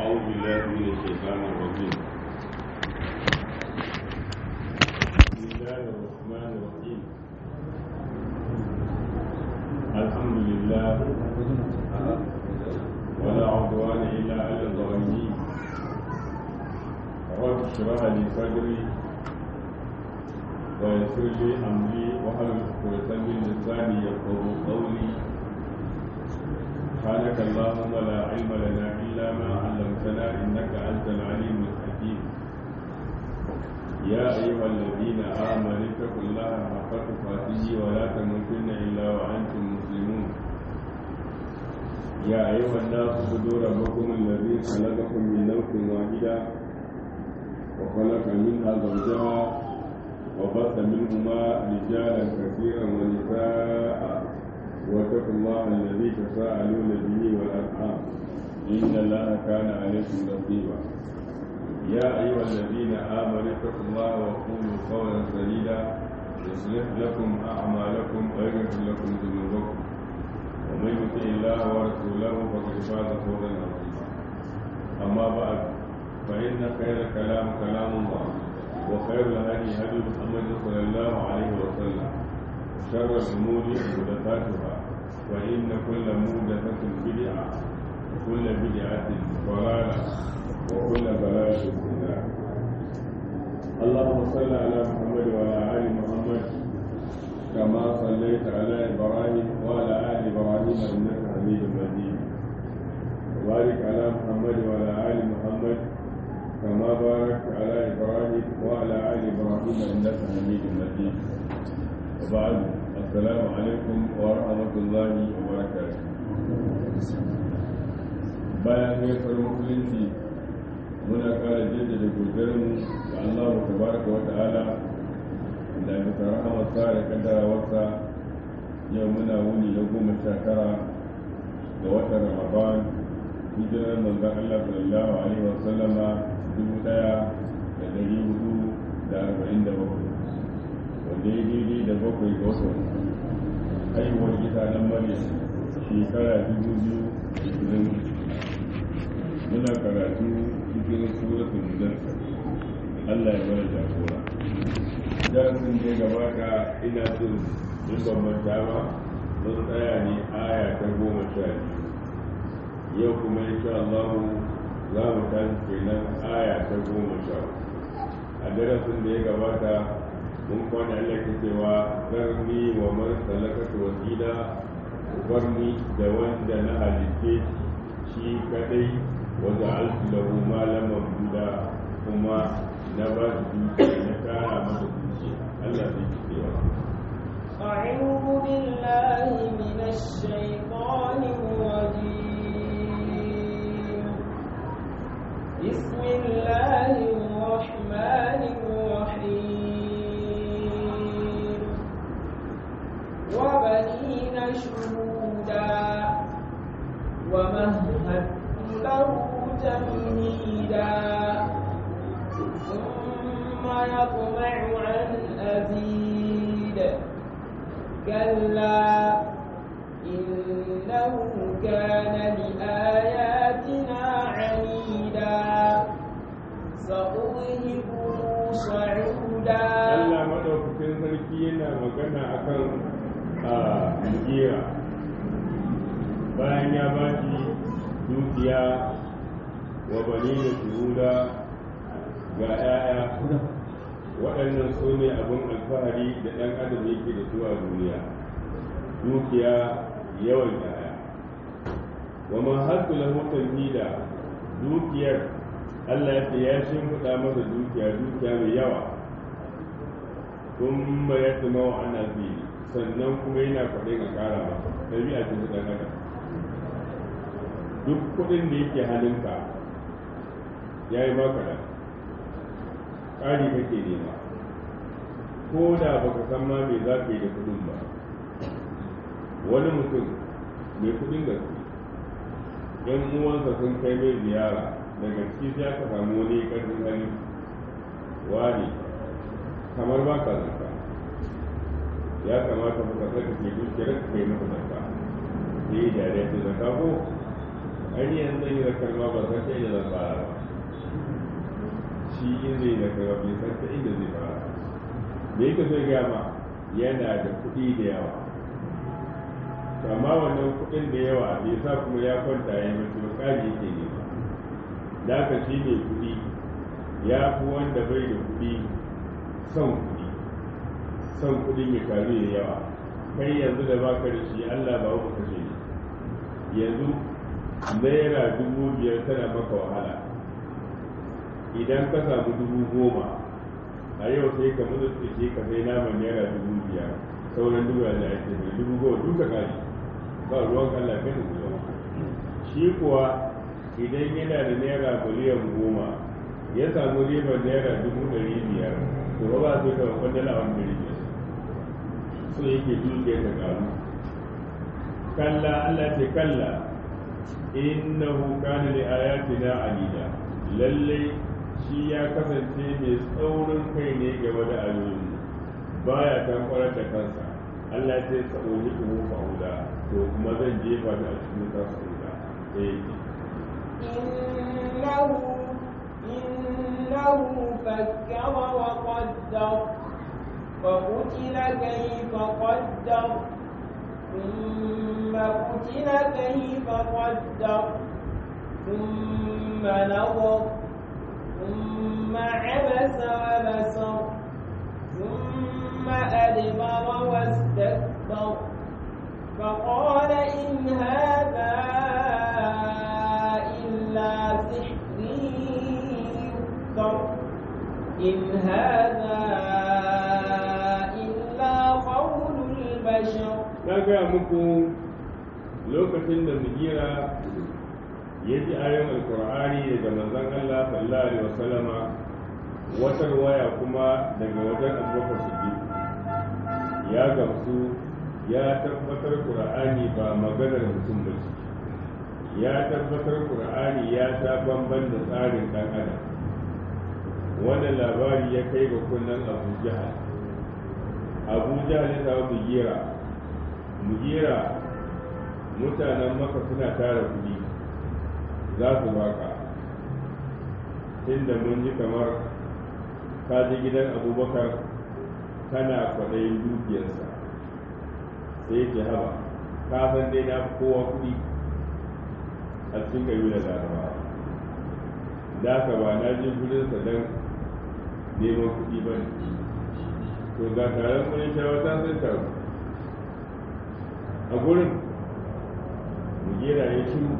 أعوذ بالله من الشيطان الرجيم بسم الله الرحمن الرحيم الحمد لله ولا عدوان إلا على الظالمين رب اشرح لي صدري ويسر لي أمري واحلل عقدة من لساني يفقهوا قولي سبحانك اللهم لا علم لنا إلا ما علمتنا إنك أنت العليم الحكيم يا أيها الذين آمنوا اتقوا الله حق تقاته ولا تموتن إلا وأنتم مسلمون يا أيها الناس اعبدوا ربكم الذي خلقكم من نفس واحدة وخلق منها زوجها وبث منهما رجالا كثيرا ونساء واتقوا الله الذي تساءلون به والارحام ان الله كان عليكم رقيبا يا ايها الذين امنوا اتقوا الله وقولوا قولا سديدا يصلح لكم اعمالكم ويغفر لكم ذنوبكم ومن يطع الله ورسوله فقد فاز فوزا عظيما اما بعد فان خير الكلام كلام الله وخير الهدي هدي محمد صلى الله عليه وسلم شر الأمور محدثاتها وإن كل محدثة بدعة وكل بدعة ضلالة وكل ضلالة في النار اللهم صل على محمد وعلى آل محمد كما صليت على إبراهيم وعلى آل إبراهيم إنك حميد مجيد وبارك على محمد وعلى آل محمد كما باركت على إبراهيم وعلى آل إبراهيم إنك حميد مجيد وبعد السلام عليكم ورحمة الله وبركاته bayan gaisar musulunci muna kara jaddada godiyarmu ga Allah tabaraka wa ta'ala da bisa rahamarsa da kaddarawarsa yau muna wuni na goma sha tara ga watan Ramadan hijirar manzon Allah sallallahu alaihi wa sallama dubu daya da dari hudu da arba'in da bakwai wanda ya daidai da bakwai ga watan haihuwar gida na maryam shekara dubu biyu da ishirin muna karatu cikin suratul mudassir Allah ya bada jagora darasin da ya gabata ina son in ban manta ba mun tsaya ne aya ta goma sha biyu yau kuma insha Allah za mu tashi kenan aya ta goma sha a darasin da ya gabata mun kwana Allah ke cewa zarni wa man salakatu wasila barni da wanda na halitte shi kadai wa ja'altu lahu malan mamduda kuma na ba shi dukiya na kara masa dukiya Allah zai ci cewa أعوذ بالله من الشيطان الرجيم بسم الله الرحمن الرحيم وبنين شهودا ومهدت له تمهيدا ثم يطمع أن أزيد كلا إنه كان لآياتنا عنيدا سأرهقه صعودا Allah madaukakin sarki yana magana akan a mugira bayan ya ba shi dukiya wa bani da shuhuda ga 'ya'ya waɗannan su ne abin alfahari da ɗan adam yake da su a duniya dukiya yawan 'ya'ya wa ma hasu lahu da dukiyar Allah ya ce ya shimfiɗa masa dukiya dukiya mai yawa kuma ya tuma wa ana fili sannan kuma yana kwaɗin a ƙara masa ɗabi'a ce ta ɗan adam duk kuɗin da yake halinka ya yi maka da ƙari kake nema ko da baka san ma me za ka yi da kuɗin ba wani mutum mai kuɗin gaske yan uwansa sun kai mai ziyara daga ciki sai aka samu wani ƙarfin hali wani kamar ba ka zanka ya kamata ka saka ke dukiyar ka kai masa zanka sai da ya ce zanka ko ai yanzu yi da karma ba san ta inda zan fara ba shi in zai da karma bai san ta inda zai fara me yake so ya ma yana da kuɗi da yawa amma wannan kuɗin da yawa bai sa kuma ya kwanta ya mace ba ƙari yake ne da haka shi ne kuɗi ya fi wanda bai da kuɗi son kuɗi son kuɗin ya karu da yawa kai yanzu da baka da shi Allah ba ku kashe ne yanzu naira dubu biyar tana maka wahala idan ka samu dubu goma a yau sai ka mutu ce ka sai naman naira dubu biyar sauran dubu da ake mai dubu goma duka kari ba ruwan Allah kai da zuwa shi kuwa idan yana da naira miliyan goma ya samu ribar naira dubu ɗari biyar to ba ba su ka kwandala wani ɗari biyar so yake dukiyar ta karu kalla Allah ce kalla innahu kana li ayatina alida lalle shi ya kasance mai tsaurin kai ne game da ayoyin baya tankwarar da kansa Allah ce sa'oni ku fa'uda to kuma zan jefa ta a cikin kasuwa eh إنه إنه فكر وقدر فقتل كيف قدر ثم قتل كيف قدر ثم نظر ثم عبس وبسر ثم أدبر واستكبر فقال إن هذا إلا سحر يؤثر إن هذا إلا قول البشر na gaya muku lokacin da mugira ya ji ayon alkur'ani daga manzon Allah sallallahu alaihi wasallama wata waya kuma daga wajen abubakar siddiq ya gamsu ya tabbatar qur'ani ba maganar mutum ba ce ya tabbatar qur'ani ya ta bamban da tsarin dan adam wannan labari ya kai ga kunnen abu jahal abu jahal ya samu mugira mugira mutanen maka suna tara kudi za su baka tunda mun ji kamar ka ji gidan abubakar kana kwaɗayin dukiyarsa sai ke haba ka san dai na kowa kudi a cikin ƙabilar larabawa da ka ba na je gudunsa don neman kudi ba ne to ga taron kudin shawata sun taru a gurin mujera ya shiru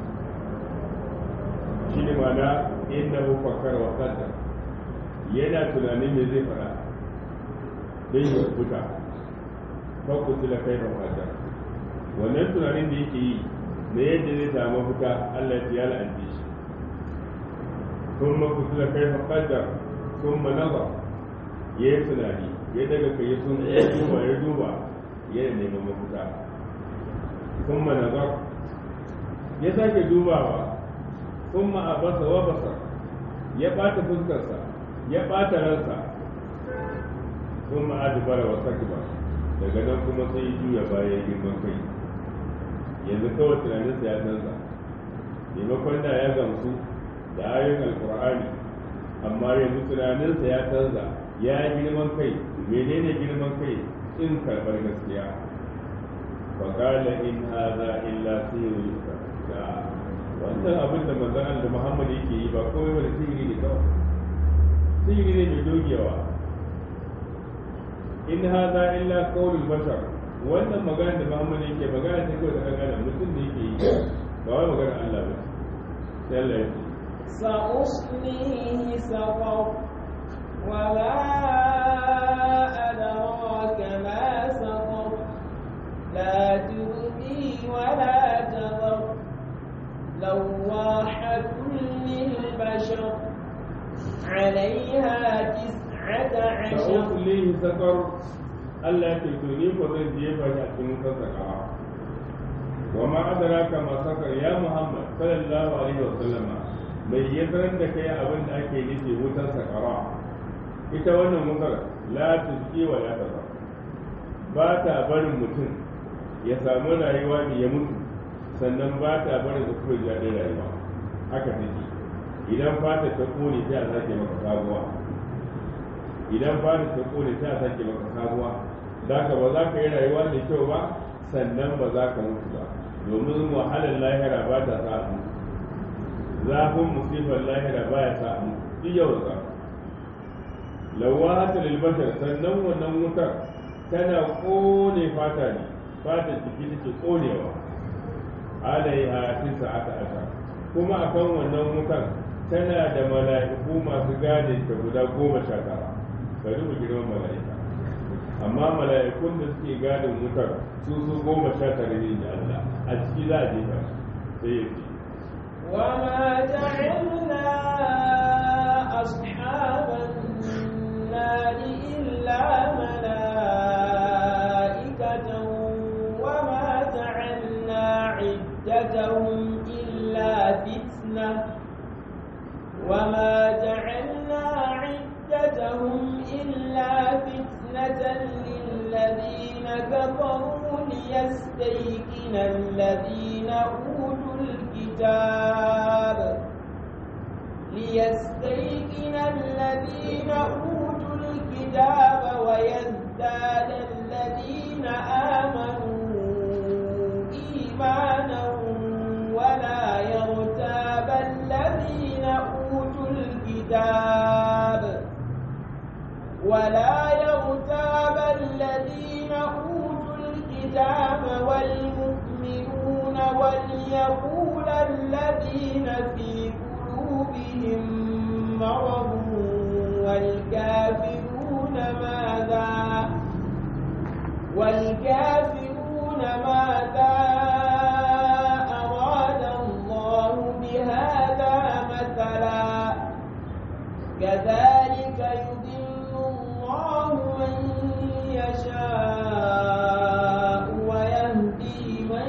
shi ne mana inda hufakar wa kanta yana tunanin me zai fara don yi fita fakku tila kai da fata wannan tunanin da yake yi na yadda zai samu fita allah ya la'anci shi sun maku tila kai da fata sun manaba ya yi tunani ya daga kai sun ya duba ya duba yana neman mafita ثم نظر ya sake dubawa ثم عبس وبصر ya ɓata fuskarsa ya ɓata ransa ثم أدبر واستكبر daga nan kuma sai ya juya baya girman kai yanzu kawai tunaninsa ya canza maimakon da ya gamsu da ayoyin alkur'ani amma yanzu tunaninsa ya canza ya girman kai menene girman kai in karɓar gaskiya فقال إن هذا إلا سير يفتر wannan abin da manzon Allah Muhammad yake yi ba komai bane sihiri ne kawai sihiri ne mai dogewa in hadha illa qawlul bashar wannan magana da Muhammad yake magana ce kawai da kan mutum da yake yi ba wai magana Allah ba sai Allah ya ce سأصليه سقر وما أدراك ما سقر لا تبقي ولا تذر لواحة للبشر عليها تسعة عشر سأصليه سقر Allah ke tuni ko zan jefa shi a cikin sassaka wa ma adraka ma sakar ya Muhammad sallallahu alaihi wa sallama mai yadran da kai abin da ake nufi wutar sakara ita wannan wutar la tuzki wa la tazar ba ta barin mutum ya samu rayuwa ne ya mutu sannan ba ta barin da kuma jaɗin rayuwa haka take idan fata ta kone sai a sake maka sabuwa idan fata ta kone sai a sake maka sabuwa za ka ba za ka yi rayuwa da kyau ba sannan ba za ka mutu ba domin wahalar lahira ba ta sa a mutu zafin musibar lahira ba ya sa a mutu duk yau za lawata lilbashar sannan wannan wutar tana kone fata ne fata jiki take konewa alaiha tisa aka aka kuma akan wannan wutar tana da mala'iku masu gadin ta guda goma sha tara ka duba girman mala'ika amma mala'ikun da suke gadin wutar su su goma sha tara ne da Allah a ciki za a je ta sai ya ce وما جعلنا أصحاب النار إلا ملائكة وما جعلنا عدتهم إلا فتنة وما جعلنا عدتهم إلا فتنة للذين كفروا ليستيقن الذين أوتوا الكتاب ليستيقن الذين أوتوا الكتاب ويزداد الذين آمنوا إيمانا ولا يرتاب الذين أوتوا الكتاب ولا يرتاب الذين أوتوا الكتاب والمؤمنون وليقول الذين في قلوبهم مرض والكافرون ماذا والكافرون ماذا أراد الله بهذا مثلا كذلك يضل الله من يشاء ويهدي من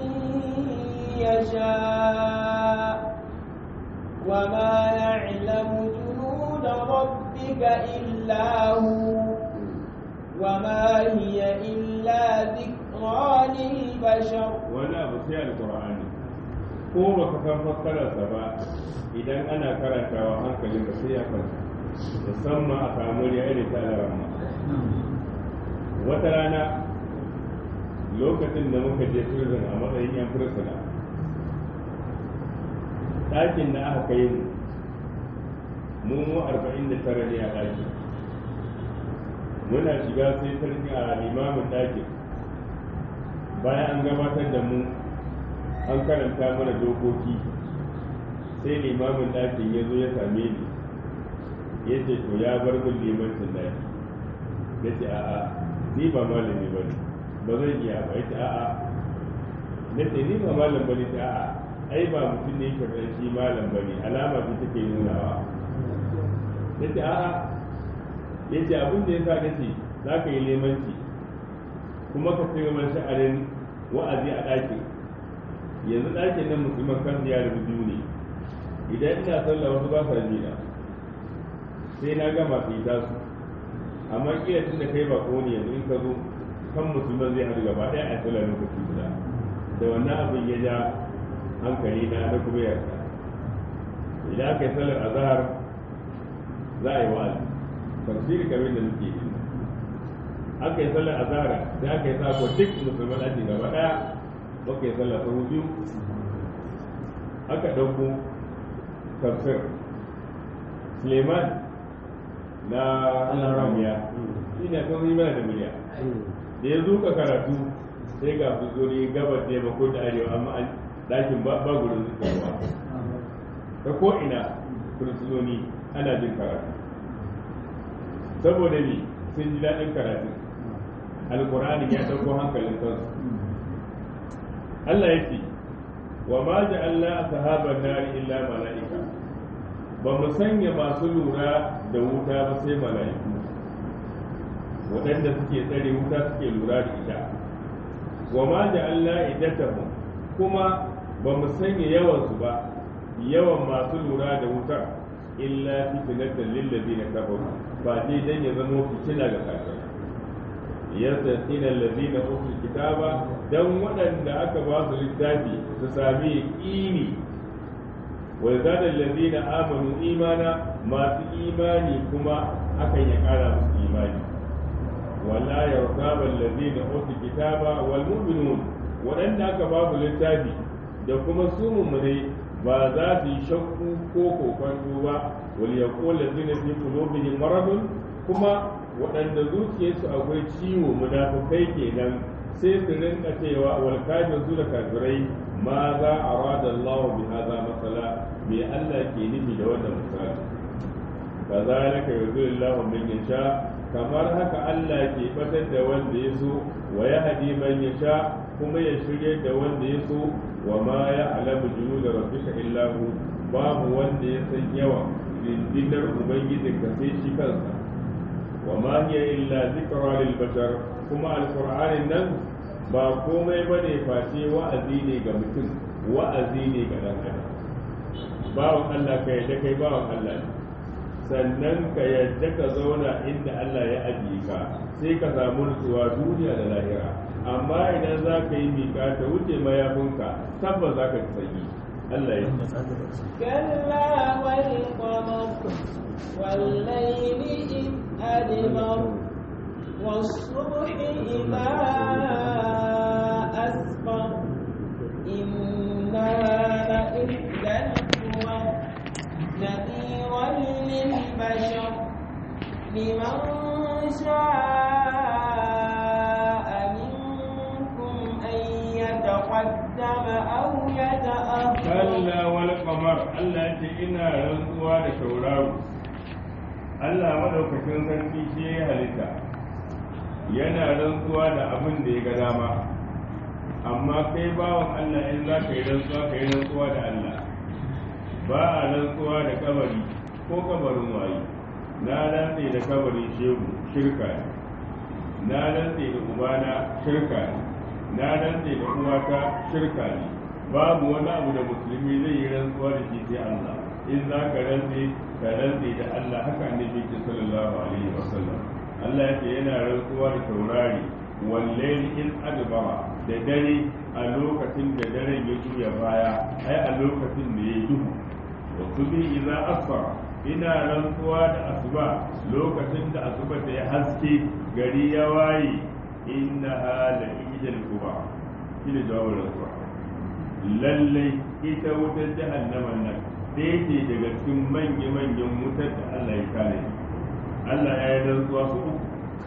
يشاء وما يعلم جنود ربك إلا هو وما هي إلا ذكرى للبشر wani abu sai alkur'ani ko ba ka san fassararsa ba idan ana karantawa hankalin ka sai ya kwanta musamman a samu ya irin ta alarama wata rana lokacin da muka je prison a matsayin yan fursuna ɗakin da aka kai mu mu arba'in da tara ne a ɗaki muna shiga sai sarki a limamin ɗakin bayan an gabatar da mu an karanta mana dokoki sai limamin ɗakin ya zo ya same ni ya ce to ya bar min limancin ɗaki ya ce a'a ni ba malami ba ne ba zan iya ba ya ce a'a na ce ni ba malam ba ne ce a'a ai ba mutum ne yake shi malam ba ne alama ce take nunawa ya ce a'a ya ce abin da ya sa na ce za ka yi limanci kuma ka kai mana sha'anin wa'azi a ɗakin yanzu ɗakin nan musulman kan ya rubu biyu ne idan ina sallah wasu ba sa jina sai na gama su yi tasu amma kila tun da kai ba ne yanzu in ka zo kan musulman zai haɗu gaba ɗaya a sallah lokaci guda da wannan abin ya ja hankali na na kuma yarda idan aka yi sallar azhar za a yi wa'azi tafsiri kamar da muke yi aka yi sallar azhar sai aka yi sako duk musulman ake gaba daya aka yi sallar sahu biyu aka ɗauko tafsir suleiman na ramiya shi ne kan mana da miliya da ya zuka karatu sai ga fuzuri gabar da yamma ko da arewa amma dakin ba gurin zukarwa ta ko ina fursunoni ana jin karatu saboda ne sun ji daɗin karatu alkur'ani ya ɗauko hankalin kansu Allah ya ce wa ma ja'alna ashaban nari illa mala'ika ba mu sanya masu lura da wuta ba sai mala'iku waɗanda suke tsare wuta suke lura da ita wa ma ja'alna iddatahum kuma ba mu sanya yawan su ba yawan masu lura da wutar illa fitnatan lil ladina kafaru ba dai dan ya zama fitina ga kafirai yastaqina allazina utul kitaba dan waɗanda aka ba su littafi su sami yaqini wa zada allazina amanu imana masu imani kuma hakan ya ƙara musu imani wala yarqaba allazina utul kitaba wal mu'minun waɗanda aka ba su littafi da kuma su mummune ba za su yi shakku ko kokonto ba wal yaqul allazina fi qulubihim maradun kuma waɗanda zuciyarsu akwai ciwo munafukai kenan sai su rinka cewa wal kafir su da kafirai ma za a rada Allah bi hadha masala me Allah ke nufi da wannan misali kazalika yuzillahu man yasha kamar haka Allah ke batar da wanda ya so wa yahdi man yasha kuma ya shirye da wanda ya so wa ma ya'lamu junuda rabbika illa hu babu wanda ya san yawan dindinar ubangijinka sai shi kansa وما هي إلا ذكرى للبشر كما القرآن نن ba komai ba ne face wa'azi ne ga mutum wa'azi ne ga ɗan adam bawan Allah ka yadda kai bawan Allah ne sannan ka yadda ka zauna inda Allah ya ajiye ka sai ka samu nutsuwa duniya da lahira amma idan za ka yi miƙa ta wuce mayafinka tabbas za ka sanyi Allah ya كلا والقمر والليل إذ أدبر والصبح إذا أسفر إنها لإحدى الكبر نذيرا للبشر لمن شاء منكم أن يتقدم أو يتأخر kalla wal qamar Allah ce ina rantsuwa da tauraro Allah madaukakin sarki shi ya halitta yana rantsuwa da abin da ya ga dama amma kai bawan Allah in za ka yi rantsuwa ka yi rantsuwa da Allah ba a rantsuwa da kabari ko kabarin waye na rantse da kabarin shehu shirka ne na rantse da ubana shirka ne na rantse da uwata shirka ne babu wani abu da musulmi zai yi rantsuwa da shi sai Allah in za ka rantse ka rantse da Allah haka annabi ke sallallahu alaihi wasallam Allah yake yana rantsuwa da taurari wallahi in adbara da dare a lokacin da daren ya juya baya ai a lokacin da ya duhu wa subhi idza asfara ina rantsuwa da asuba lokacin da asuba ta ya haske gari ya waye inna la ijal kuba shi ne jawabin rantsuwa lallai ita wutar jahannaman nan ɗaya ce daga cikin manya-manyan wutar da Allah ya kare Allah ya yi rantsuwa su uku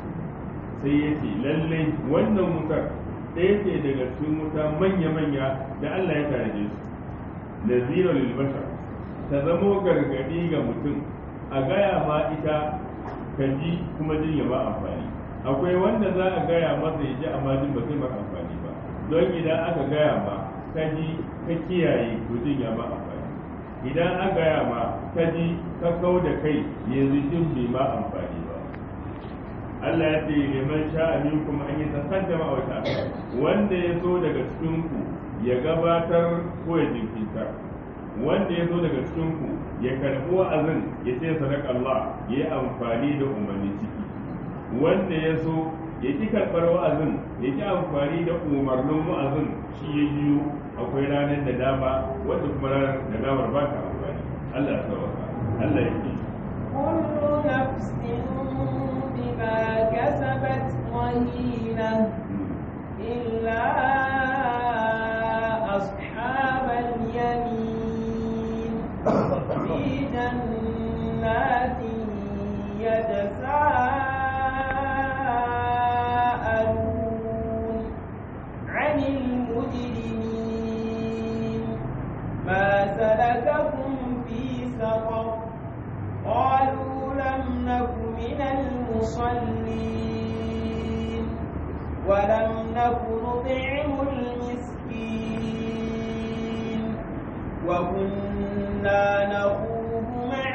sai ya ce lallai wannan wutar ɗaya ce daga cikin wuta manya-manya da Allah ya kare su nazira lil bashar ta zamo gargadi ga mutum a gaya ma ita ka ji kuma jin ya ba amfani akwai wanda za a gaya masa ya ji amma jin ba zai maka amfani ba don idan aka gaya ma ka ji ka kiyaye to jin ya ba amfani idan an gaya ma ka ji ka kau da kai yanzu jin bai ma amfani ba Allah ya ce liman sha'a minkum an yi tasaddama wa ta'a wanda ya so daga cikin ku ya gabatar ko ya jinkirta wanda ya zo daga cikin ku ya karbi wa'azin ya ce sadaka Allah ya yi amfani da umarni ciki wanda ya so ya ki karɓar wa'azin ya ki amfani da umarnin wa'azin shi ya biyu akwai ranar da dama wanda kuma ranar da damar ba ta amfani Allah ya sauka Allah ya ce كل نفس بما كسبت رهينة إلا أصحاب اليمين في جنات يتساءلون عن المجرمين ما سلككم في سقر قالوا لم نك من المصلين ولم نك نطعم المسكين وكنا نخوض مع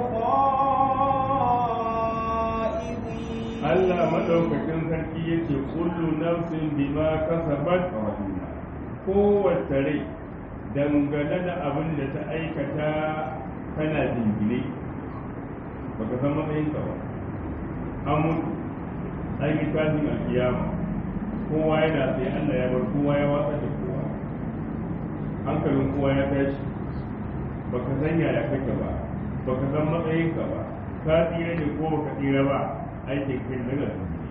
الخائضين Allah madaukakin sarki yace kullu nafsin bima kasabat rahina kowace rai dangane da abin da ta aikata tana jingine baka san matsayin ka ba an mutu an yi tashin alkiyama kowa yana sai Allah ya bar kowa ya watsa da kowa hankalin kowa ya tashi baka san yaya kake ba baka san matsayinka ba ka tsira ne ko baka tsira ba aikin kai daga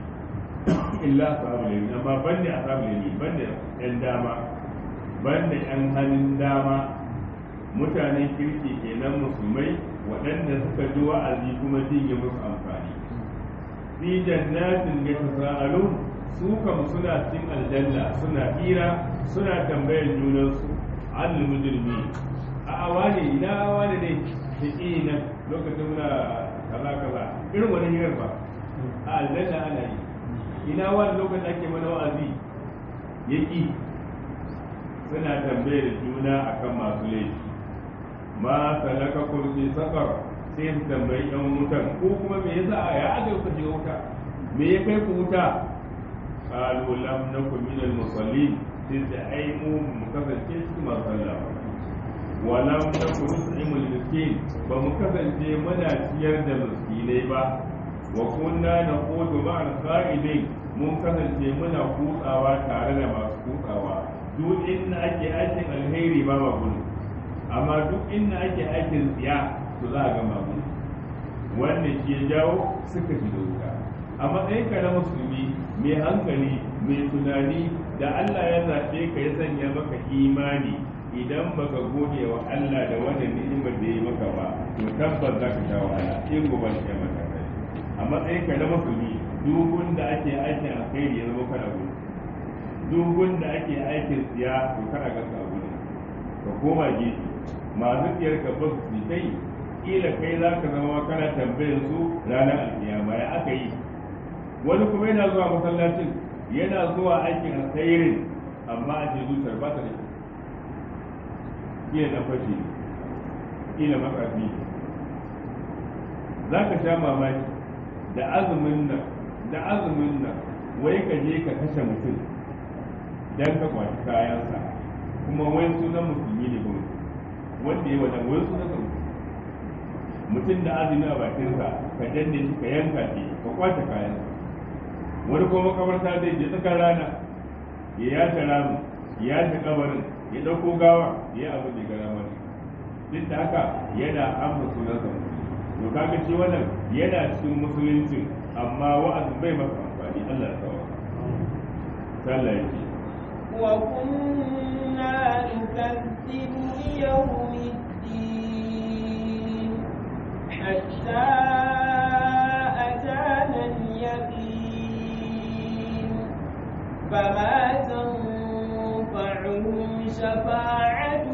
illa ashabul yamin amma banda ashabul yamin banda yan dama banda yan hannun dama mutanen kirki kenan musulmai waɗanda suka ji wa'azi kuma jin ya musu amfani fi jannatin yatasaalun su kam suna cikin aljanna suna hira suna tambayar junansu al mujrimi a wani ina wani ne shi nan lokacin muna kaza kaza irin wani hirar ba a aljanna ana yi ina wani lokacin ake mana wa'azi yaki suna tambayar juna akan masu laifi ma salaka kursi sakar sai su tambayi yan wutan ko kuma me yasa ya aka ku je wuta me ya kai ku wuta qalu lam nakum min al musallin sai da ai mu mu kasance cikin masu sallah wa lam nakum nut'imu al miskin ba mu kasance muna ciyar da miskinai ba wa kunna naqudu ma'al qa'idin mun kasance muna kutsawa tare da masu kutsawa duk inda ake aikin alheri ba ma gudu amma duk inda ake aikin tsiya to za a ga mamu wannan shi ya jawo suka shiga wuta a matsayin ka na musulmi mai hankali mai tunani da Allah ya zaɓe ka ya sanya maka imani idan baka gode wa Allah da wannan ni'imar da ya maka ba to tabbas za ka sha wahala in gobe ya maka kai a matsayin ka na musulmi duk da ake aikin alkhairi ya zama kana gudu duk da ake aikin tsiya to kana ga ka gudu ka koma gefe masu tsiyar ka ba su kai kila kai za ka zama kana tambayar su ranar alkiyama ya aka yi wani kuma yana zuwa masallacin yana zuwa aikin alkhairin amma a ce zuciyar ba ta da shi kila na fashe kila makafi za ka sha mamaki da azumin nan da azumin nan wai ka je ka kashe mutum dan ka kwaci kayansa kuma wai sunan musulmi ne kuma wanda ya wajen wai sunan sa mutum da azumi a bakinsa ka danne shi ka yanka shi ka kwace kayansa wani kuma makabarta zai je tsakar rana ya yace ramu ya yace kabarin ya dauko gawa ya abu da gara mani duk da haka yana amsa sunan sa to kaga shi wannan yana cikin musulunci amma wa'azin bai masa amfani Allah ya tsawa sallah yake وكنا نكذب بيوم الدين حتى أتانا اليقين فما تنفعهم شفاعة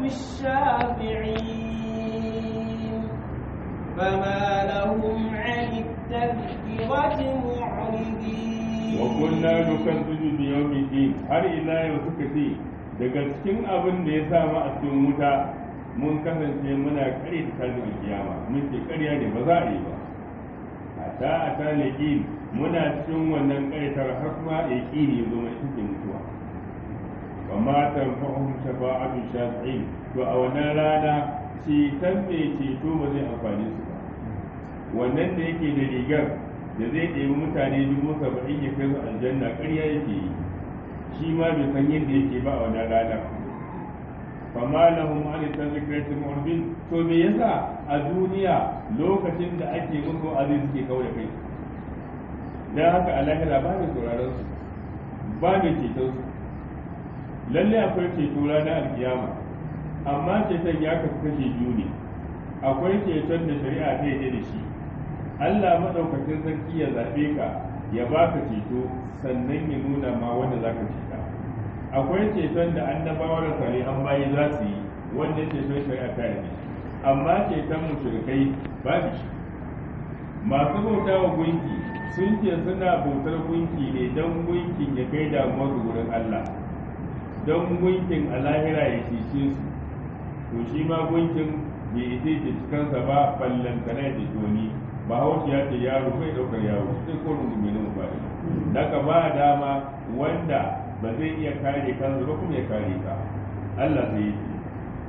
الشافعين فما لهم عن التذكرة معرضين wa kunna nukazzibu bi yawmi din har ila yau suka ce daga cikin abin da ya sa mu a cikin wuta mun kasance muna kare ta tashin kiyama mun ce ƙarya ne ba za a yi ba hatta a ta leƙin muna cikin wannan ƙaitar har kuma yaƙini ya zo mai cikin mutuwa wa ma tanfa'uhum shafa'atu shafi'in to a wannan rana ceton mai ceto ba zai amfani su ba wannan da yake da rigar da zai ɗebi mutane dubu saba'in ya kai su aljanna ƙarya yake yi shi ma bai san yadda yake ba a wannan rana fama lahum an tazkirati mu'min to me yasa a duniya lokacin da ake musu aziz suke kaure kai dan haka a lahira ba mai sauraron su ba mai ceton su lalle akwai ceto ranar alkiyama amma ceton ya kasu kashe biyu ne akwai ceton da shari'a ta yi da shi Allah madaukakin sarki ya zaɓe ka ya baka ceto sannan ya nuna ma wanda za ka ceta akwai ceton da annabawa da salihan bayi za su yi wanda ceton shari'a ta yi amma ceton mushrikai ba shi masu bauta wa gunki sun ce suna bautar gunki ne don gunkin ya kai damuwar wurin Allah don gunkin a lahira ya cece su to shi ma gunkin bai ita ce cikansa ba ballantana ya ce wani ba haushi ya ce yaro bai ɗaukar yaro sai ko rungu mai nuna ba daga ba dama wanda ba zai iya kare kansa ba kuma ya kare ka Allah sai ya ce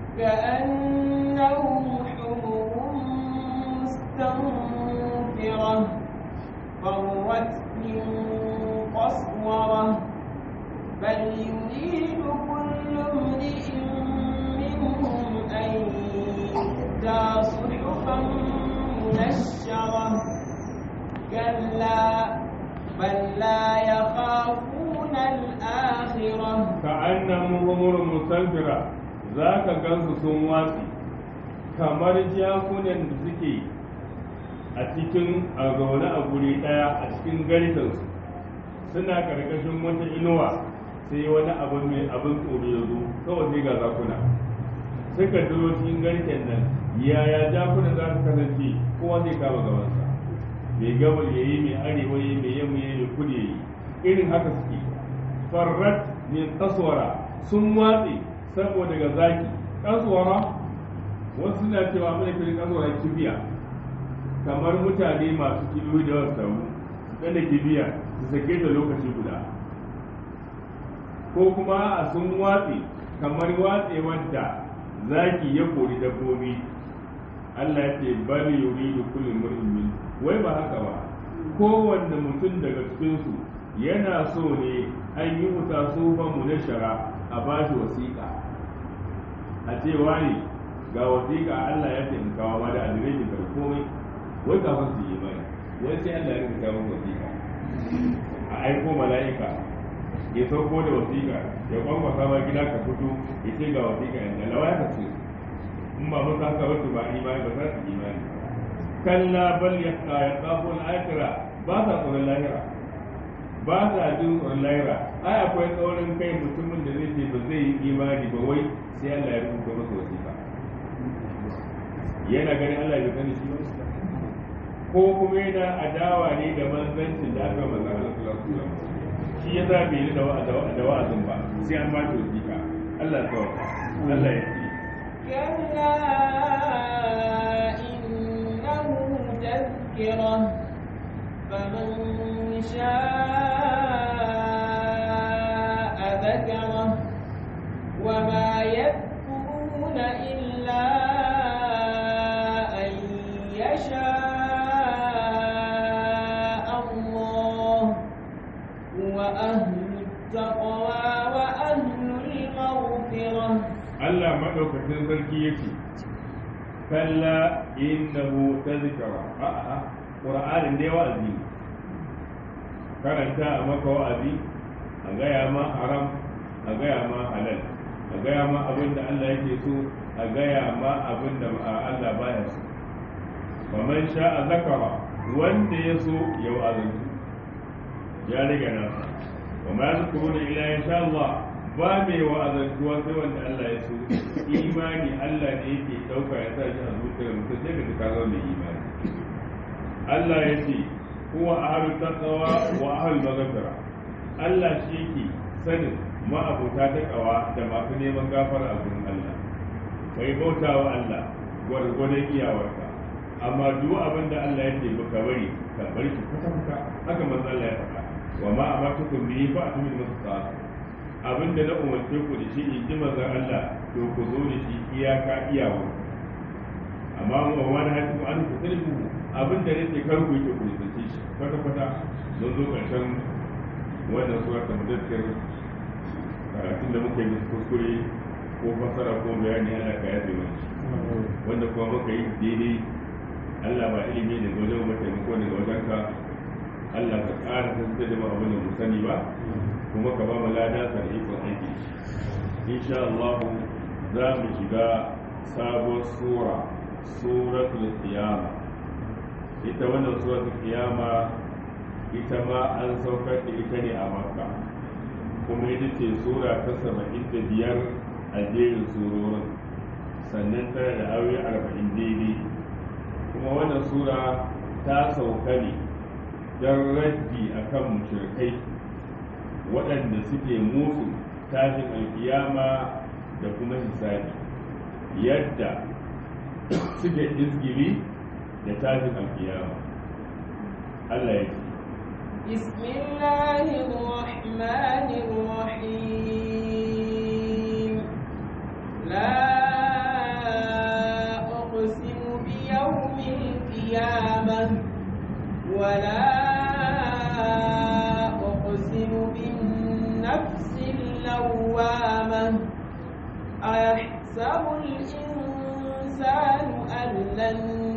كأنهم حمر مستنفرة فرت من صحفا منشرة كلا بل لا يخافون الآخرة كأنهم همر مستنفرة ذاك gansu sun watsi kamar jakunan da suke a cikin a zaune a guri ɗaya a cikin garkensu suna karkashin wata inuwa sai wani abu mai abin tsoro ya zo kawai sai ga zakuna suka duro cikin garken nan yaya jakunan za su kasance kowa zai kama gabansa mai gabar ya yi mai arewa ya yi mai yamma ya yi mai kudu ya yi irin haka suke farrat min kaswara sun watse saboda ga zaki kaswara wasu na cewa mai kirin kaswara kibiya kamar mutane masu kibiyoyi da wasu taru da kibiya su sake ta lokaci guda ko kuma a sun watse kamar watse wadda zaki ya kori dabbobi Allah ya ce bal yuridu kullu mar'in min wai ba haka ba kowanne mutum daga cikin su yana so ne an yi wuta sufan mu na shara a ba shi wasiƙa a ce wani ga wasiƙa Allah ya ce in kawo ma da adireshin ka komai wai kafin su yi mai wai sai Allah ya rubuta maka wasiƙa a aiko mala'ika ya sauko da wasiƙa ya kwankwasa ma gida ka fito ya ce ga wasiƙa yanzu lawa ya kace in ba mun haka wacce ba imani ba za su imani kalla bal ya ya kafo al'akira ba sa tsoron lahira ba sa jin tsoron lahira ai akwai tsaurin kai mutumin da zai ce ba zai yi imani ba wai sai Allah ya rubuta masa wasiƙa yana ganin Allah ya sani shi ko kuma yana adawa ne da manzancin da aka manzan Allah sallallahu alaihi wasallam shi ya zabe ni da da wa'azin ba sai an ba shi wasiƙa Allah ya Allah ya كلا إنه تذكرة فمن شاء ذكره وما يذكرون إلا أن يشاء الله هو أهل التقوى وأهل المغفرة Allah maɗaukacin sarki ya ce, Kalla innahu tazkara a'a Qur'anin dai wa'azi karanta a maka wa'azi a gaya ma haram a gaya ma halal a gaya ma abin da Allah yake so a gaya ma abin da Allah baya so faman sha'a zakara wanda ya so ya wa'azantu ya rage nasa wa ma yazkuruna illa insha Allah ba mai wa'azantuwa sai wanda Allah ya so imani Allah ne yake dauka ya sa shi a zuciyar mutum sai ka ka zama mai imani Allah ya ce huwa ahlut taqwa wa ahlul maghfira Allah shi yake sanin ma'abuta ta kawa da masu neman gafara a gurin Allah kai bautawa Allah gwargwadon iyawarka amma duk abin da Allah ya ce baka bari ka bari shi kwata-kwata haka manzo Allah ya faɗa wa ma amatukum bihi fa'tu min mustaqim abin da na umarce ku da shi in ji manzon Allah to ku zo da shi iyaka iyawa amma mu wa wani hadu an ku tilbu abin da nake kar ku yake ku nisanci shi kwata kwata don zo karshen wannan sura ta mudakkir karatun da muka yi kuskure ko fasara ko bayani Allah ka yafe mana wanda kuma muka yi daidai Allah ba ilimi daga wajen mu taimako daga wajenka Allah ka ƙara tantance da mu abin da mu sani ba kuma ka ba mu lada ka da ikon aiki insha Allah za mu shiga sabon sura suratul qiyama ita wannan suratul qiyama ita ma an saukar da ita ne a makka kuma ita ce sura ta saba'in da biyar a jerin surorin sannan tana da aure arba'in daidai kuma wannan sura ta sauka ne don raddi akan mushrikai waɗanda suke musu tashin alkiyama da kuma hisabi yadda suke izgili da tashin alkiyama Allah ya ce بسم الله الرحمن الرحيم لا أقسم بيوم القيامة ولا أقسم بالنفس اللوامة أيحسب الإنسان أن لن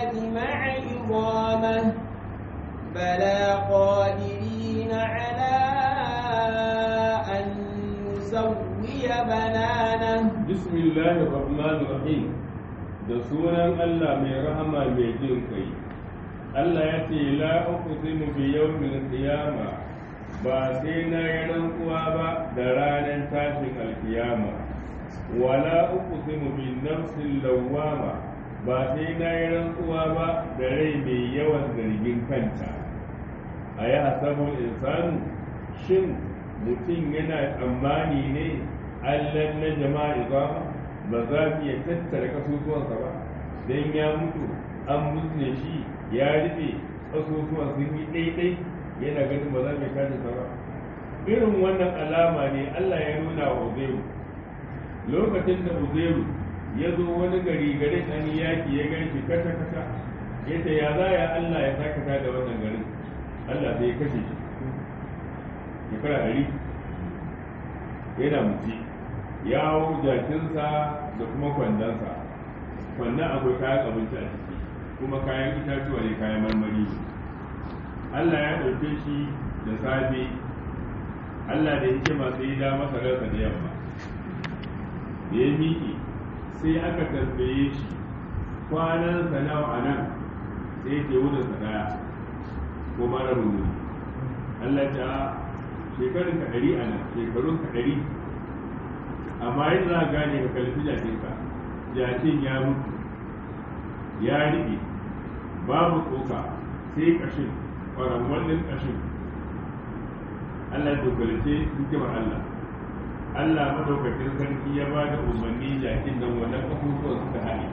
يجمع عظامه بلى قادرين على أن نسوي بنانه بسم الله الرحمن الرحيم da sunan Allah mai rahama mai jin kai Allah ya ce la uqsimu bi yawmil qiyama ba sai na yi rantsuwa ba da ranar tashin alkiyama wala uqsimu bin nafsil lawwama ba sai na yi rantsuwa ba da rai mai yawan zargin kanta a yi hasabun insanu shin mutum yana tsammani ne allan na jama'a ba ba za mu iya tattara kasusuwansa ba don ya mutu an musne shi ya rufe kasusuwan sun yi ɗaiɗai yana ganin ba za mu tashi sa ba irin wannan alama ne Allah ya nuna wa Uzairu lokacin da Uzairu ya zo wani gari garin an yaki ya gan shi kata kata ya ce ya za ya Allah ya sakata da wannan garin Allah sai ya kashe shi shekara ɗari yana mutu ya hau jakinsa da kuma kwandonsa kwandon akwai kayan abinci a ciki kuma kayan itatuwa ne kayan marmari ne Allah ya ɗauke shi da safe Allah da yake masu yi da masa rarsa da yamma da ya miƙe sai aka tambaye shi kwanansa nawa a nan sai ke wurinsa ɗaya ko mara wuri Allah ta shekarun ka ɗari a nan shekarun ka ɗari amma yadda za a gane ka kalfi jakinka jakin ya mutu ya riɓe babu tsoka sai ƙashin ƙwararwallin ƙashin Allah ya dokalce hikimar Allah Allah madaukakin sarki ya ba da umarni jakin nan wannan kasusuwan suka haɗe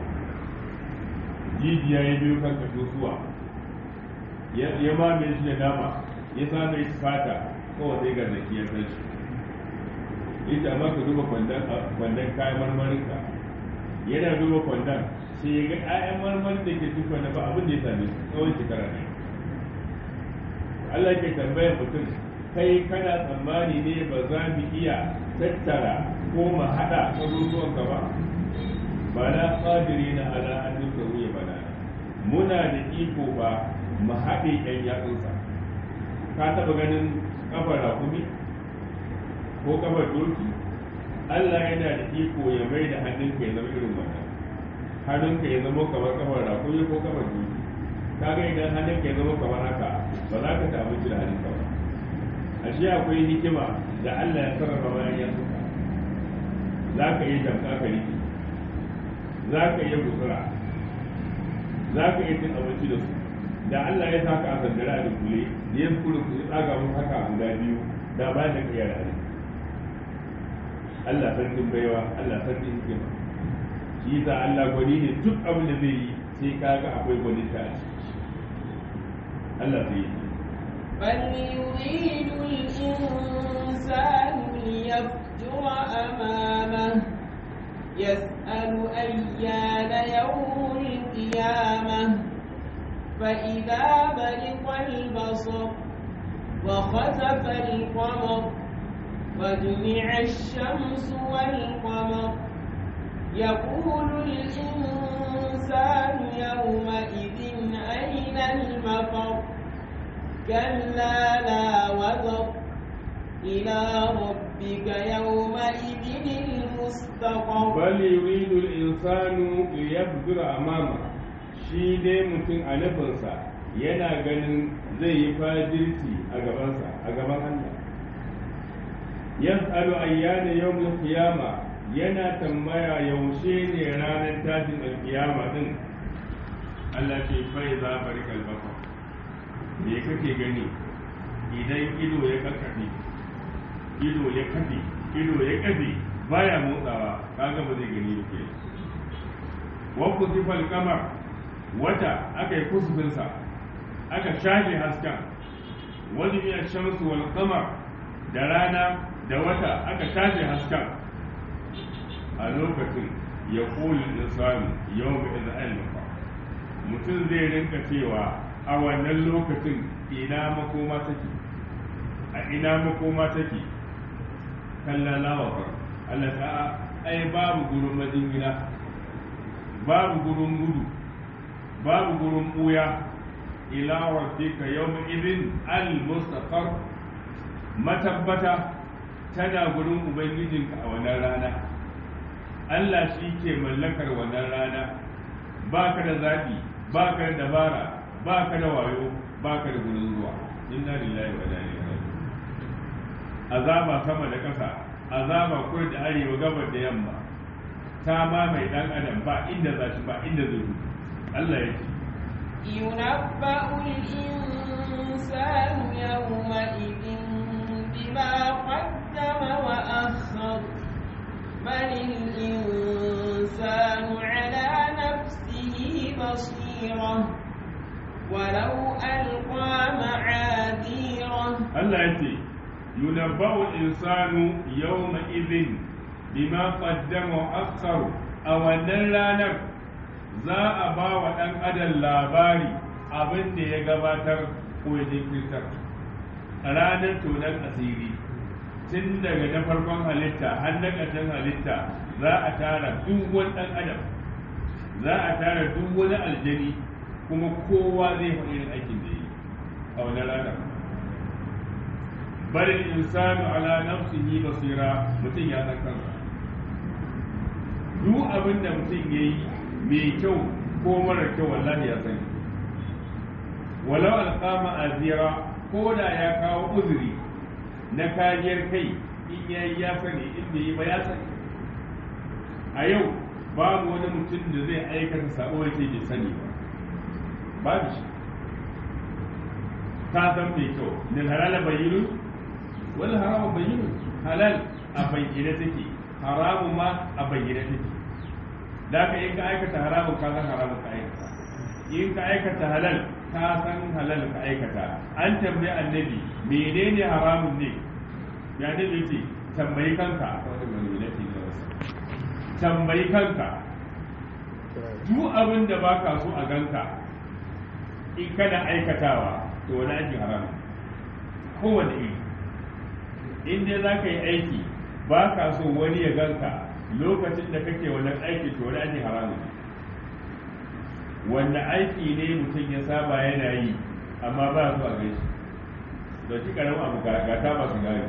jijiya ya biyo kan kasusuwa ya mame shi da dama ya same shi fata kawai sai ga zaki ya san shi ita amma ka duba kwandon kayan marmarinka yana duba kwandon sai ya ga 'ya'yan marmarin da ke tufa na ba abin da ya same su tsawon shekara ne Allah ke tambayar mutum kai kana tsammani ne ba za mu iya tattara ko mu haɗa abubuwan ka ba ba na ƙadiri na ala an duka wuya ba na muna da iko ba mu haɗe ƴan yatsunsa ka taɓa ganin ƙafar rakumi ko ƙafar doki Allah yana da iko ya mai da hannunka ya zama irin wannan hannunka ya zama kamar ƙafar rakumi ko ƙafar doki kaga idan hannunka ya zama kamar haka ba za ka ta abinci da hannunka ba ashe akwai hikima da Allah ya sarrafa bayan ya suka za ka iya jamka ka riki za ka iya gutsura za ka iya cin abinci da su da Allah ya saka a sandara da kule da ya kula su ya tsaga mun haka guda biyu da bayan da ka yi da Allah sarkin baiwa Allah sarkin hikima shi yasa Allah gwani ne duk abin da zai yi sai kaga akwai gwani ta a ciki Allah zai yi بل يريد الإنسان ليفجر أمامه يسأل أيان يوم القيامة فإذا برق البصر وخسف القمر وجمع الشمس والقمر يقول الإنسان يومئذ أين المفر كلا لا وزر إلى ربك يومئذ المستقر bal yuridu al-insanu liyabdur amama shi dai mutum a nufinsa yana ganin zai yi fajirci a gabansa a gaban Allah yas'alu ayyana yawmul qiyama yana tambaya yaushe ne ranar tashin alkiyama din Allah ce fai za barikal basar me kake gani idan ido ya kakkafe ido ya kafe ido ya kafe baya motsawa kaga ba zai gani ba ke wa kusifal kamar wata aka yi kusufinsa aka shafe hasken wani biya shamsu wal kamar da rana da wata aka shafe hasken a lokacin ya kuli insani yau ga iza'il mutum zai rinka cewa a wannan lokacin ina makoma take a ina makoma take kallalawa Allah ta ai babu gurin majingina babu gurin gudu babu gurin buya ila rabbika yawma idin al mustaqar matabbata tana gurin ubangijinka a wannan rana Allah shi ke mallakar wannan rana ba ka da zaɓi ba ka da dabara ba ka da wayo ba ka da gurin zuwa inna lillahi wa inna ilaihi raji'un azaba sama da ƙasa azaba kudu da arewa gabar da yamma ta ma mai dan adam ba inda za shi ba inda zai gudu Allah ya ce ينبأ الإنسان يومئذ بما قدم وأخر بل الإنسان على نفسه بصيرة ولو ألقى معاذيره Allah ya ce yunabba'u insanu yawma idhin bima qaddama wa akhar a wannan ranar za a ba wa ɗan adam labari abin da ya gabatar ko ya jinkirtar a ranar tonon asiri tun daga na farkon halitta har na ƙarshen halitta za a tara duk wani ɗan adam za a tara duk wani aljani kuma kowa zai faɗi irin aikin da yi a wannan ranar bari insanu ala nafsihi basira mutum ya san kansa duk abin da mutum ya yi mai kyau ko mara kyau wallahi ya sani walau alqama azira ko da ya kawo uzuri na kariyar kai in ya yi ya sani in bai yi ba ya sani a yau babu wani mutum da zai aikata sabo yake bai sani ba babu shi ka san mai kyau lil halala bayyinun wal harama bayyinun halal a bayyane take haramun ma a bayyane take da ka in ka aikata haramun ka san haramun ka aikata in ka aikata halal ka san halal ka aikata an tambayi annabi menene haramun ne ya ne ce tambayi kanka wani mai ne ke tambayi kanka duk abin da baka so a ganka in kana aikatawa to wani aikin haramun kowane iri in dai za ka yi aiki ba ka so wani ya ganka lokacin da kake wannan aiki to wani aiki haramun wanda aiki ne mutum ya saba yana yi amma ba su a gaishe da shi karamin abu ga ta ba su gari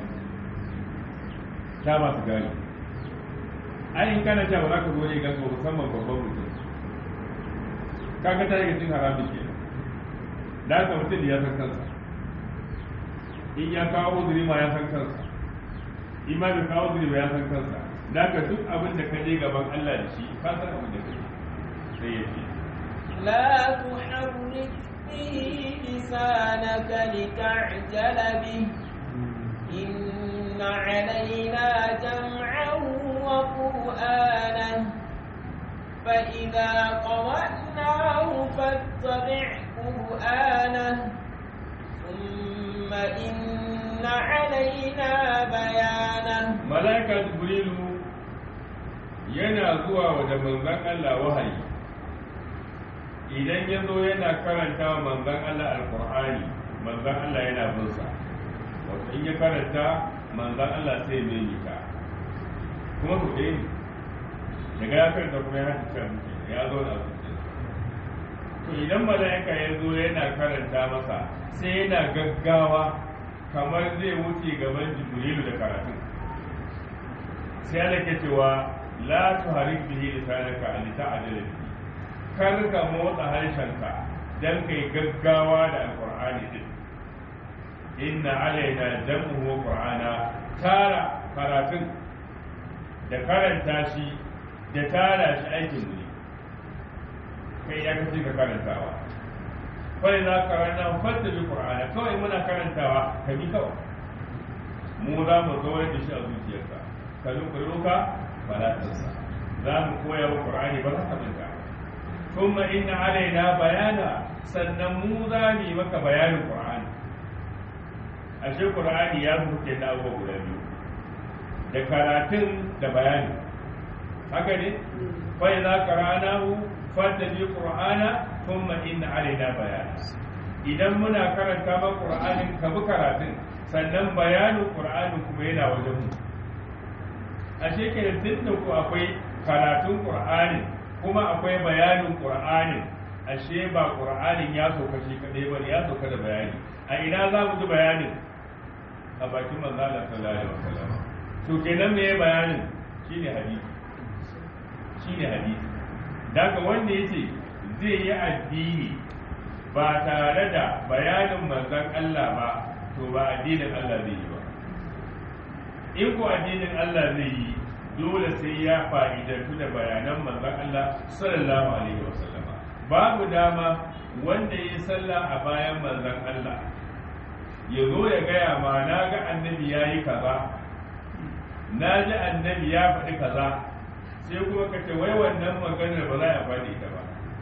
ta ba su gari ai in kana cewa za ka zo ne ganka musamman babban mutum kaga ta daga cin haramun ke da haka mutum ya san kansa in ya kawo uzuri ma ya san kansa in ma bai kawo uzuri ba ya san kansa da ka duk abin da ka je gaban Allah da shi ka san abin da ka sai ya ce لا تحرك به لسانك لتعجل به إن علينا جمعه وقرآنه فإذا قرأناه فاتبع قرآنه ثم إن علينا بيانه malaika jibrilu yana zuwa wa da manzon Allah wahayi idan ya zo yana karanta wa manzon Allah alqur'ani manzon Allah yana bin sa wato in ya karanta manzon Allah sai mai nika kuma ku dai daga ya karanta kuma ya haka ya zo da to idan malaika ya zo yana karanta masa sai yana gaggawa kamar zai wuce gaban jibrilu da karatun sai Allah ke cewa la tuharik bihi lisanaka an ta'dila bihi kar ka motsa harshenka dan kai gaggawa da alqur'ani din inna alaina jam'u wa qur'ana tara karatun da karanta shi da tara shi aikin mu ne kai ya kace ka karantawa kai za ka karanta fadda bi qur'ana kawai muna karantawa ka bi kawai mu za mu zo da shi a zuciyarka ka nukuruka fala tansa za mu koya wa qur'ani ba za ka manta kuma inna alaina bayana sannan mu za mu yi maka bayanin qur'ani ashe qur'ani ya buke da abubuwa guda biyu da karatun da bayani haka ne fa idza qara'nahu fattabi qur'ana thumma inna alaina bayana idan muna karanta ba qur'anin ka bi karatun sannan bayanin qur'anin kuma yana wajen mu ashe kenan tun da ku akwai karatun qur'ani kuma akwai bayanin qur'ani ashe ba qur'anin ya sauka shi kadai bane ya sauka da bayani a ina za mu ji bayanin a bakin manzo Allah sallallahu alaihi wasallam to kenan me bayanin shine hadisi shine hadisi daga wanda yace zai yi addini ba tare da bayanin manzon Allah ba to ba addinin Allah zai yi ba in ko addinin Allah zai yi dole sai ya fa'idantu da bayanan manzon Allah sallallahu alaihi wasallam babu dama wanda ya sallah a bayan manzon Allah ya zo ya gaya ma na ga annabi ya yi kaza na ji annabi ya faɗi kaza sai kuma ka ce wai wannan maganar ba za a faɗi ta ba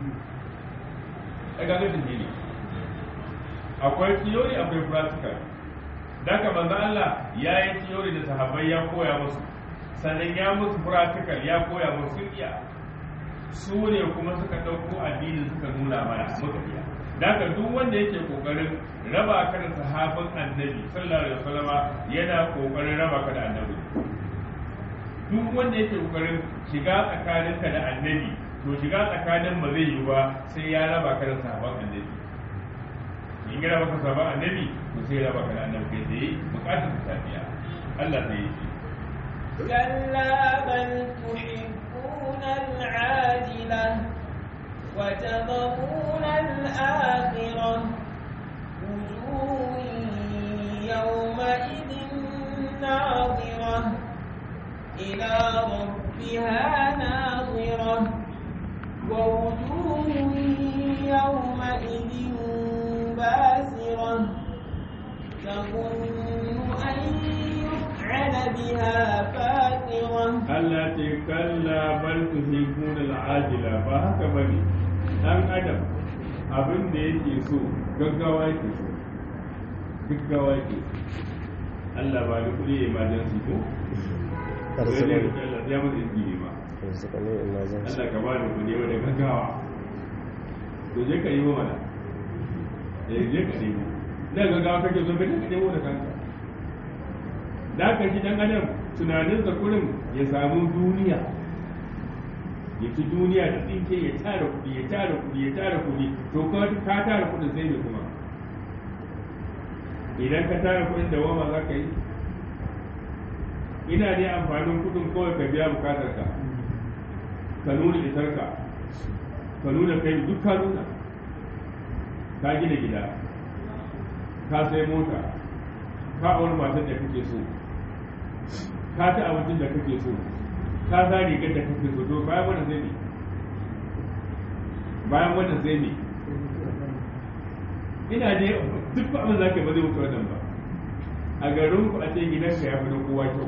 a gaga ne akwai theory akwai practical daga manzo Allah ya yi theory da sahabbai ya koya musu sannan ya musu practical ya koya musu iya su ne kuma suka ɗauko addinin suka nuna mana muka iya daga duk wanda yake kokarin raba ka da sahabin annabi sallallahu alaihi wasallam yana kokarin raba ka da annabi duk wanda yake kokarin shiga tsakaninka da annabi to shiga tsakanin ba zai yi ba sai ya raba ka da sahabin annabi in ya raba ka sahabin annabi to sai ya raba ka da annabi kai tsaye bukatar ta tafiya Allah sai ya ce كلا بل تحبون العاجلة وتذرون الآخرة وجوه يومئذ ناظرة إلى ربها ناظرة ووجوه يومئذ باسرة تظن أن يفعل بها فاقرة Allah ce kalla bal tuhibbun al'ajila ba haka bane dan adam abin da yake so gaggawa yake so gaggawa yake Allah ba da kudi emergency ko sai dai Allah ya mutu izini ma Allah ka ba da kudi wanda gaggawa to je ka yi wa mana eh je ka nemo da gaggawa kake so ka je ka nemo da kanka da ka ji dan adam tunaninsa kurin ya samu duniya ya ci duniya da tsinke ya tara kuɗi ya tara kuɗi ya tara kuɗi to ka tara kuɗin sai ne kuma idan ka tara kuɗin da wama za ka yi ina ne amfanin kuɗin kawai ka biya bukatar ka ka nuna isar ka ka nuna kai duk ka nuna ka gina gida ka sai mota ka auri matar da kake so ka ci abincin da kake so ka sa rigar da kake so to bayan wannan zai ne bayan wannan zai ne ina ne duk abin za ka ba zai wuce wannan ba a garin ku a ce gidan ka ya fi na kowa kyau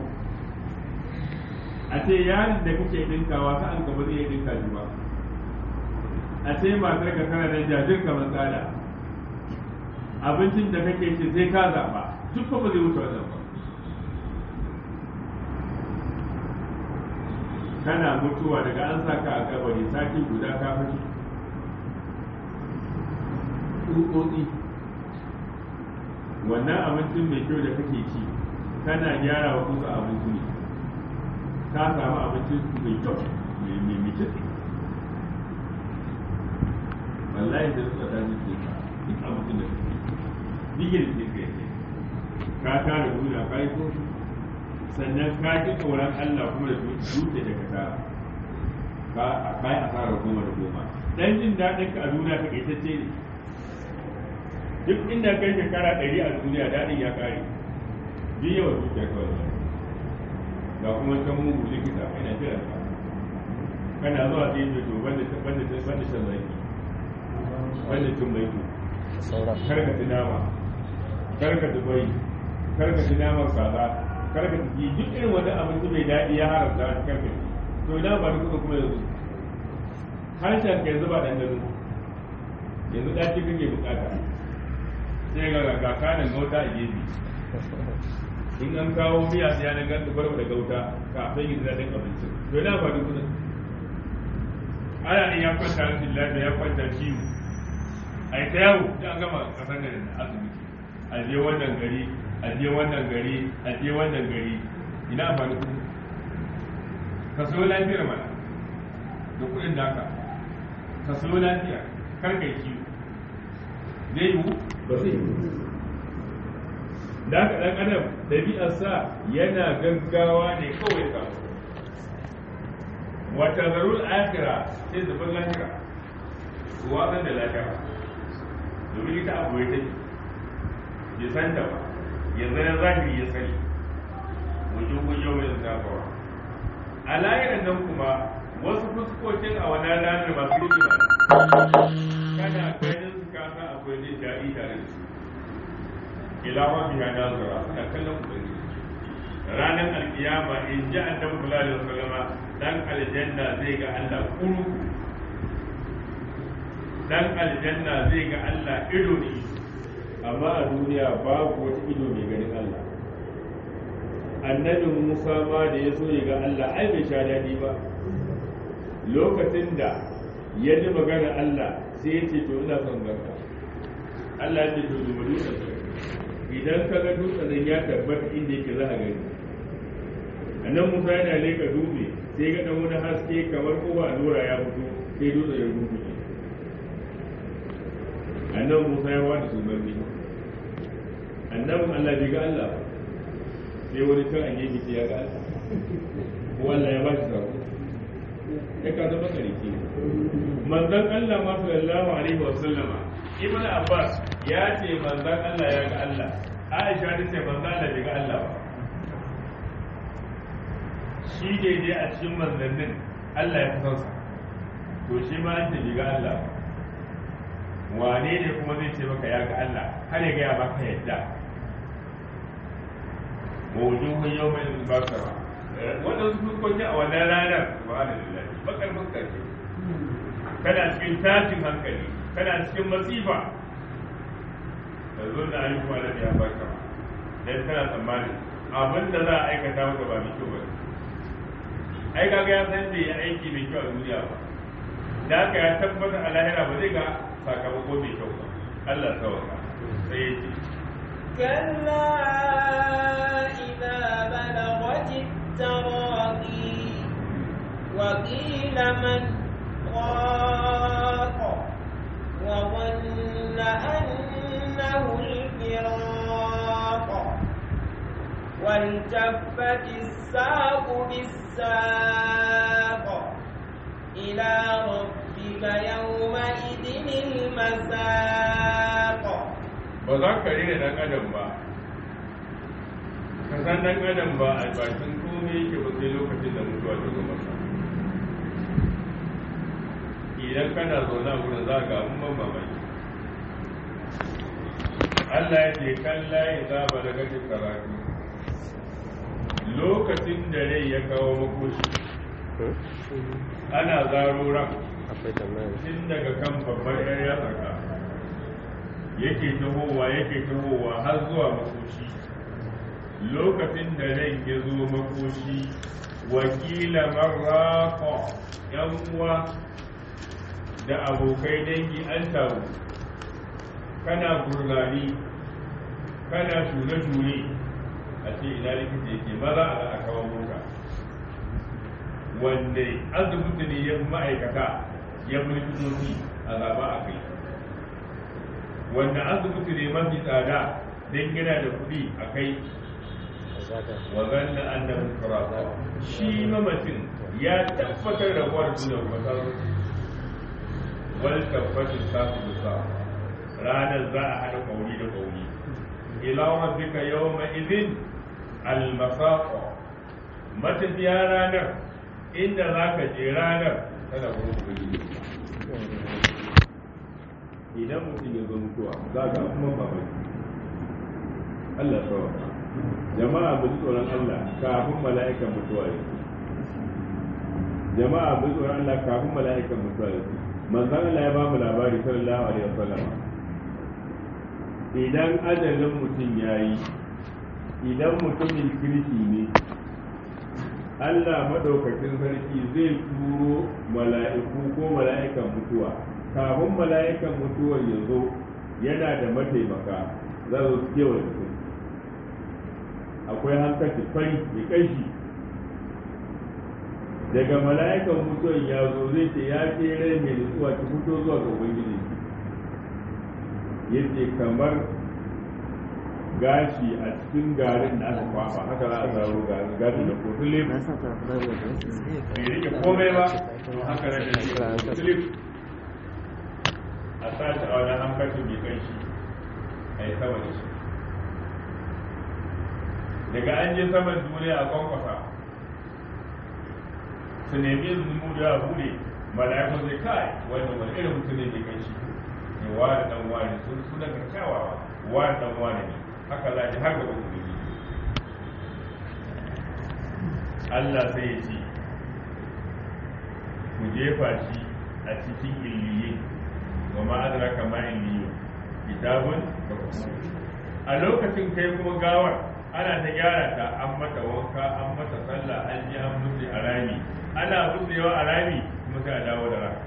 a ce yaron da kake dinkawa ta an gaba zai dinka shi ba a ce matar ka kana da jajir kamar tsada abincin da kake ce sai ka zaɓa duk ba zai wuce wannan ba kana mutuwa daga an saka a kabari sati guda ka fashi tsutsotsi wannan abincin mai kyau da kake ci kana gyara wa kusa abinci ne ka samu abincin mai kyau mai mai mace wallahi da suka ta ji ka duk abincin da kake digin da kake ka tara duniya ka yi koshi sannan ka ji tsoron Allah kuma da dutse da ka tara ka a kai asara goma da goma dan jin daɗin ka a duniya ta kaitacce ne duk inda kai shekara ɗari a duniya daɗin ya ƙare bi yawa dukiya kawai ga kuma can mugu likita ina jiran ka kana zuwa sai ce to banda banda banda shan zaki banda cin maiko karka ci nama karka ci bai karka ci naman kaza karka ci duk irin wani abinci mai daɗi ya haramta a karka ci to ina ba duk kuma yanzu harshen ka yanzu ba ɗanɗano yanzu ɗaci kake bukata sai ga ga kanin gauta a gefe in an kawo miya sai ya ganta barba da gauta kafin yin daɗin abincin to ina ba duk ana in ya kwanta rashin lafiya ya kwanta ciwo a yi ta yawo da an gama kasar da asibiti a je wannan gari a je wannan gari a je wannan gari ina amfani kuɗi ka sayo lafiyar mana da kuɗin naka ka sayo lafiya karkai ciwo zai yiwu ba zai yiwu da haka ɗan adam ɗabi'arsa yana gaggawa ne kawai samu wata zarul akira sai zubin lahira su wasan da lahira domin ita abu ya take ya san da ba yanzu na zahiri ya sani wajen gujo mai zafawa a lahiran nan kuma wasu fuskokin a wannan ranar masu rikima kana ganin su kasa akwai jin daɗi tare da su ila rabbi ya nazara suna kallon ubangiji ranar alkiyama in ji annabi sallallahu alaihi wasallam dan aljanna zai ga Allah kuru dan aljanna zai ga Allah ido ne amma a duniya babu wata ido mai ganin Allah annabi Musa ma da ya so ya ga Allah ai bai sha daɗi ba lokacin da ya ji magana Allah sai ya ce to ina son ganka Allah ya ce to duba dutsen idan ka ga dutsen ya tabbata inda yake za a gani annan Musa yana leka dutse sai ga dan wani haske kamar kowa allura ya fito sai dutsen ya rubuce annan Musa ya wada su barni annan Allah bai ga Allah ba sai wani can an yi ya ga Allah ko Allah ya ba shi sako ya ka zama kariki manzon Allah ma sallallahu alaihi wa sallama ibnu abbas ya ce manzon Allah ya ga Allah aisha ta ce manzon Allah bai ga Allah ba shi ne dai a cikin manzannin Allah ya fi sa to shi ma an ce bai ga Allah ba wane ne kuma zai ce maka ya ga Allah har ya gaya maka yadda mawujuhun yau mai basara wannan su fuskoki a wannan ranar subhanallahi bakar fuska ce kana cikin tashin hankali kana cikin masifa da zo na yi kuma da ya baka dan kana tsammani abin da za a aikata maka ba mai kyau ba ai kaga ya san bai yi aiki mai kyau a duniya ba da haka ya tabbata a lahira ba zai ga sakamako mai kyau ba Allah sauka sai ya ce كلا إذا بلغت التراقي وقيل من راق وظن أنه الفراق والتفت الساق بالساق إلى ربك يومئذ المساق ba za ka rena dan adam ba ka san dan adam ba a bakin komai yake ba sai lokacin da mutuwa ta zo masa idan kana zaune a wurin za ga abun ban mamaki Allah ya ce kalla ya zaba da gashin karatu lokacin da rai ya kawo makoshi ana zaro ran tun daga kan babbar yar yatsa ka yake tahowa yake tahowa har zuwa makoshi lokacin da ran ya zo makoshi wakila marraqa yan uwa da abokai dangi an taru kana gurnani kana shure-shure a ce ina likita yake maza a a kawo mota wanda asibiti ne ya fi ma'aikata ya fi likitoci a zaba a kai wanda asibiti ne mafi tsada don gina da kuɗi a kai wa zanna annahu firaqa shi mamacin ya tabbatar da uwar da kwatar wal tabbatin sasu sa ranar za a hada kauri da kauri ila rabbika yawma idhin al masaqa matafiya ranar inda zaka je ranar tana gurin ubangiji idan mutum ya zo mutuwa za ga kuma babaki Allah sauka jama'a mu ji tsoron Allah kafin mala'ikan mutuwa ya jama'a mu ji tsoron Allah kafin mala'ikan mutuwa ya manzon Allah ya ba mu labari sallallahu alaihi wasallam idan ajalin mutum yayi idan mutumin kirki ne Allah madaukakin sarki zai turo mala'iku ko mala'ikan mutuwa kafin mala'ikan mutuwar ya zo yana da mataimaka za su kewa mutum akwai hankali fari mai ƙashi daga mala'ikan mutuwar ya zo zai ce ya ce rai mai nutsuwa ki fito zuwa ga ubangiji yace kamar gashi a cikin garin da aka kwafa haka za a zaro garin gashi da kotule bai rike komai ba to haka da kotule a sashi a wani hankacin mai kai shi a yi sama da shi daga an je saman duniya a kwankwasa su nemi izinin mu da bude mala'ikun zai kai wannan wani irin mutum ne mai kai shi ne wani dan wani sun suna ga kyawawa wani dan wani ne haka za ji har gaba kuma Allah sai ya ce ku jefa shi a cikin illiye wa ma'adara kama illiyo kitabun da a lokacin kai kuma gawar ana ta gyara ta an mata wanka an mata sallah an ji an mutu a rami ana mutuwa a rami kuma sai a dawo da rami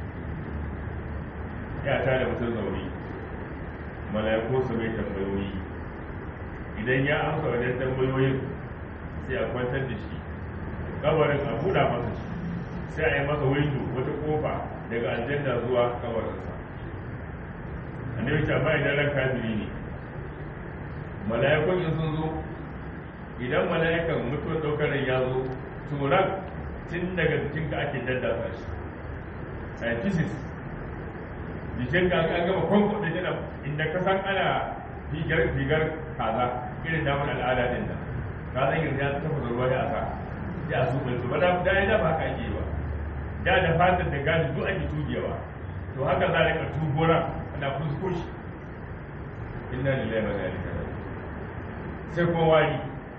ya ta da mutum zaune mala'iku su mai tambayoyi idan ya amsa wajen tambayoyin sai a kwantar da shi kabarin a buɗa masa shi sai a yi masa windo wata kofa daga aljanna zuwa kabarinsa annabi ce amma idan ran kafiri ne mala'ikun in sun zo idan mala'ikan mutuwar ɗaukar ya zo to ran tun daga jikinka ake daddafa shi scientists jikin ka an gama kwanko da jina inda ka san ana figar figar kaza irin damar al'ada din nan ka zan yanzu ya tafa ruwa ya sa ya su bai ba da da ya ba ka ake ba da da fatan da gani duk ake tugewa to haka za ka tubura ana fusko shi inna lillahi wa inna ilaihi raji'un sai kuma wari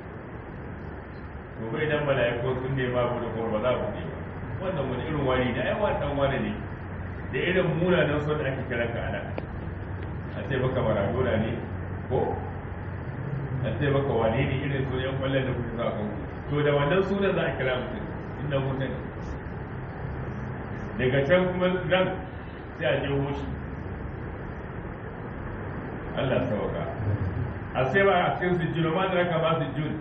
to bai dan mala'iku sun ne babu da kuma ba za ku ne ba wannan wani irin wari da ai wannan wani ne da irin munanan son da ake kiran ka ana a ce baka maradona ne ko a ce baka wane ne irin su yan kwallon da kuka sa kanku to da wannan sunan za a kira mutum inda mutum daga can kuma ran sai a je hoshi Allah sauka a sai ba a cikin sujjuna ma da raka ba sujjun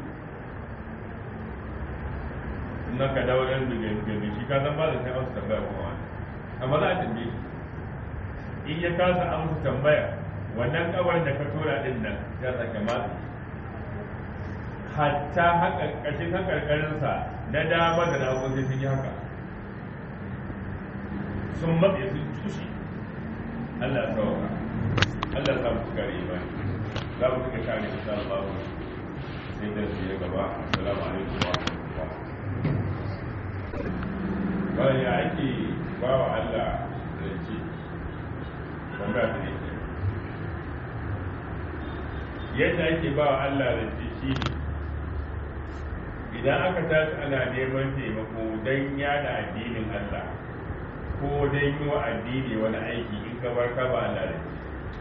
na ka dawo ɗan dubi shi ka san ba da sai amsa tambaya kuma wani amma za a tambaye shi in ya kasa amsa tambaya wannan kabar da ka tura din nan ya sake matsi hatta haka ƙashin hakarkarinsa na dama da na sai sun yi haka sun matse sun tushe Allah ya sauka Allah ya samu suka yi imani za mu suka kare insha Allah sai da su ya gaba assalamu alaikum wa rahmatullah bayan ya ake ba wa Allah zance tambaya da ne yadda ake ba wa Allah zance shi ne idan aka tashi ana neman taimako don yada addinin Allah ko don yi wa addini wani aiki in ka bar ka ba Allah zance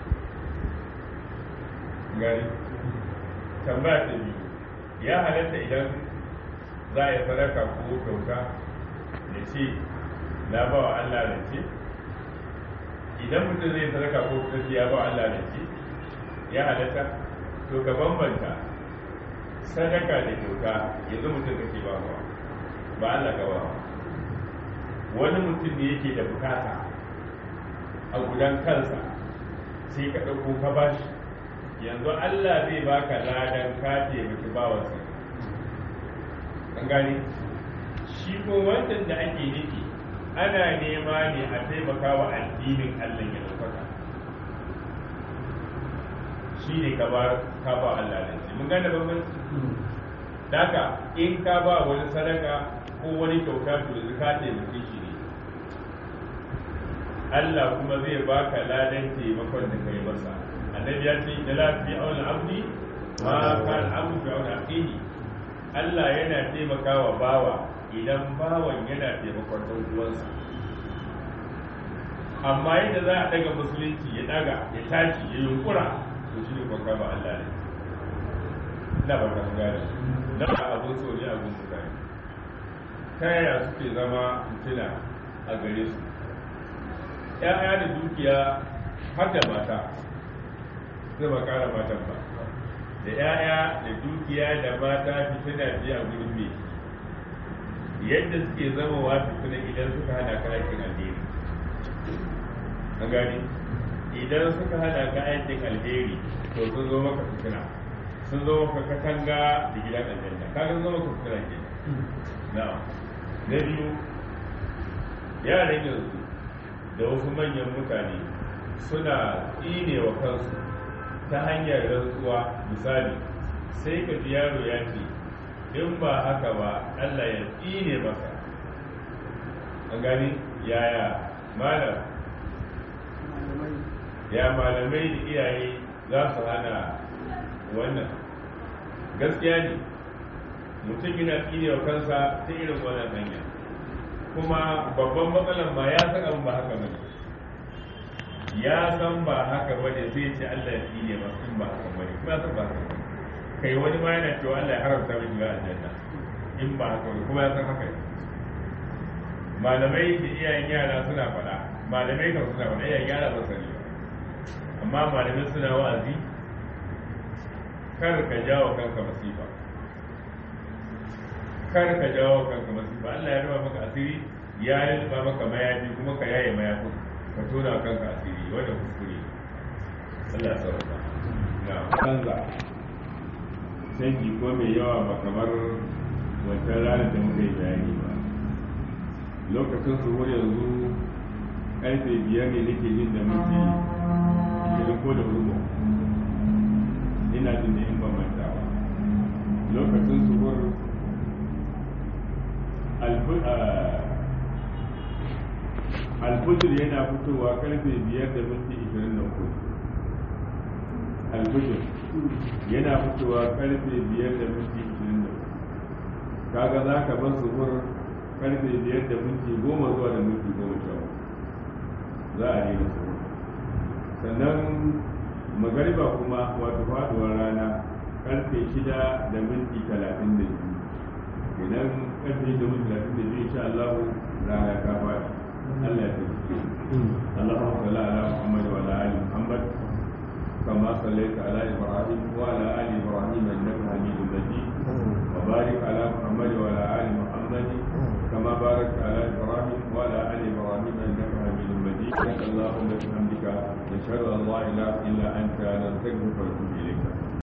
gani tambaya ta biyu ya halatta idan za a yi sadaka ko kyauta da ce na ba wa Allah da ce idan mutum zai sadaka ko kuma ya ba wa Allah da ce ya halatta to ka bambanta sadaka da kyauta yanzu mutum kake ba wa ba Allah ka ba wa wani mutum ne yake da bukata a gudan kansa sai ka ɗauko ka bashi yanzu Allah zai baka ladan ka taimaki bawansa an gani shi ko wancan da ake nufi ana nema ne a taimaka wa addinin Allah ya ɗaukaka shi ne ka ba ka ba Allah da shi mun gane bambanci daka in ka ba wani sadaka ko wani kyauta to yanzu ka taimake shi ne Allah kuma zai baka ladan taimakon da kai masa annabi ya ce da lafi auna abdi ma kan abu fi auna aqihi Allah yana taimakawa bawa idan bawan yana taimakon ɗan uwansa amma yadda za a daga musulunci ya daga ya tashi ya yunkura to shi ne kwakwa ba Allah ne na ba ka gane na abun so ne abun mutane ta yaya suke zama fitina a gare su ‘ya'ya da dukiya har da mata zai ba kara matan ba da ‘ya'ya da dukiya da mata fitina biya a gudun mai yadda suke zama wa fitina idan suka hana karakin addini an gani idan suka hada ka aikin alheri to sun zo maka fitina sun zo maka katanga da gidan aljanna ka ga zo maka fitina ke na na biyu yaran yanzu da wasu manyan mutane suna tsine wa kansu ta hanyar rantsuwa misali sai ka ji yaro ya ce in ba haka ba Allah ya tsine masa an gani yaya malam ya malamai da iyaye za su hana wannan gaskiya ne mutum yana tsine wa kansa ta irin wannan hanya kuma babban matsalar ma ya san abin ba haka bane ya san ba haka bane zai ce Allah ya tsine masa in ba haka bane kuma ya san ba haka bane kai wani ma yana cewa Allah ya haramta mai shiga aljanna in ba haka bane kuma ya san haka ne malamai da iyayen yara suna faɗa malamai kan suna faɗa iyayen yara ba sani ba amma malamai suna wa'azi kar ka jawo kanka masifa kar ka jawo kanka masifa Allah ya ruba maka asiri ya ruba maka mayafi kuma ka yaye mayafin ka tona kanka asiri wanda kuskure Allah ya sauka na canza canji ko mai yawa ba kamar wancan ranar da muka yi bayani ba lokacin su yanzu karfe biyar ne nake jin da muke ishirin ko da hudu ina jin da in ban manta ba lokacin su alfujir yana fitowa karfe biyar da minti ishirin da hudu alfujir yana fitowa karfe biyar da minti ishirin da hudu kaga za ka bar suhur karfe biyar da minti goma zuwa da minti goma sha za a daina suhur sannan magariba kuma wato faduwar rana karfe shida da minti talatin da biyu idan karfe da minti talatin da biyu insha Allah rana ta fadi Allah ya tafi Allahumma salli ala Muhammad wa ala ali Muhammad كما صليت على ابراهيم وعلى ال ابراهيم انك حميد مجيد وبارك على محمد وعلى ال محمد كما باركت على ابراهيم وعلى ال ابراهيم انك حميد مجيد سبحانك اللهم وبحمدك نشهد ان لا اله الا انت نستغفرك ونتوب اليك